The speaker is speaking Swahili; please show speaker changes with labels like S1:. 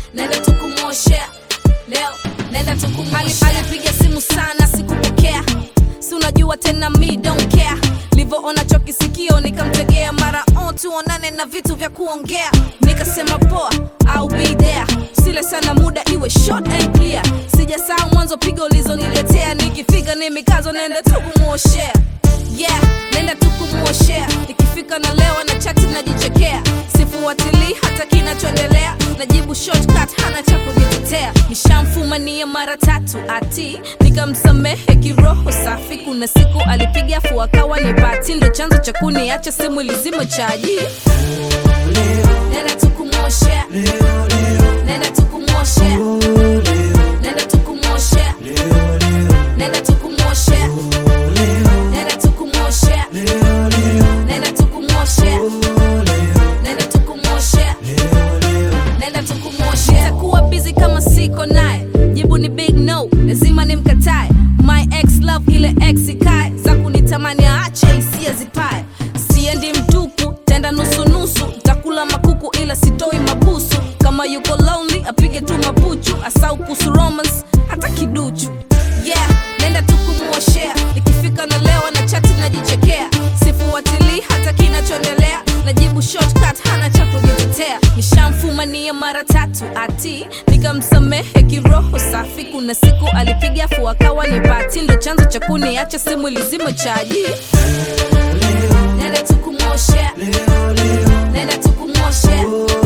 S1: nenda tukumwoshea leo nenda tukumwoshea alipiga simu sana sikupokea si unajua tena mi don't care livyoona chokisikio nikamtegea mara on tuonane na vitu vya kuongea nikasema poa I'll be there sile sana muda iwe short and clear sijasaa mwanzo pigo ulizoniletea nikifika ni mikazo nenda tukumwoshea yeah nenda tukumwoshea ikifika na leo na chati najichekea sifuatilii hata kinachoendelea najibu shortcut hana cha kujitetea nishamfumania mara tatu ati nikamsamehe kiroho safi kuna siku alipiga afu akawa ni bati ndo chanzo cha kuniacha simu ilizima chaji nenda tukumwoshea nenda tukumwoshea nenda tukumwoshea nenda tukumwoshea nenda tukumwoshea nenda tukumwoshea nenda tukumwoshea nenda tukumwoshea takuwa busy kama siko naye jibu ni big no lazima nimkatae my ex love ile ex ikae za kunitamani aache hisia zipae siendi mtupu tenda nusunusu takula makuku ila sitoi mabusu kama yuko lonely apige tu mapuchu asau kuhusu romance hata kiduchu yeah nenda tukumwoshea ikifika na leo na chati najichekea sifuatilii hata kinachoendelea najibu shortcut hana cha kujitetea nishamfumania mara tatu ati nikamsamehe kiroho safi kuna siku alipiga afu akawa ni bati ndo chanzo cha kuniacha simu ilizima chaji nenda tukumwoshea nenda tukumwoshea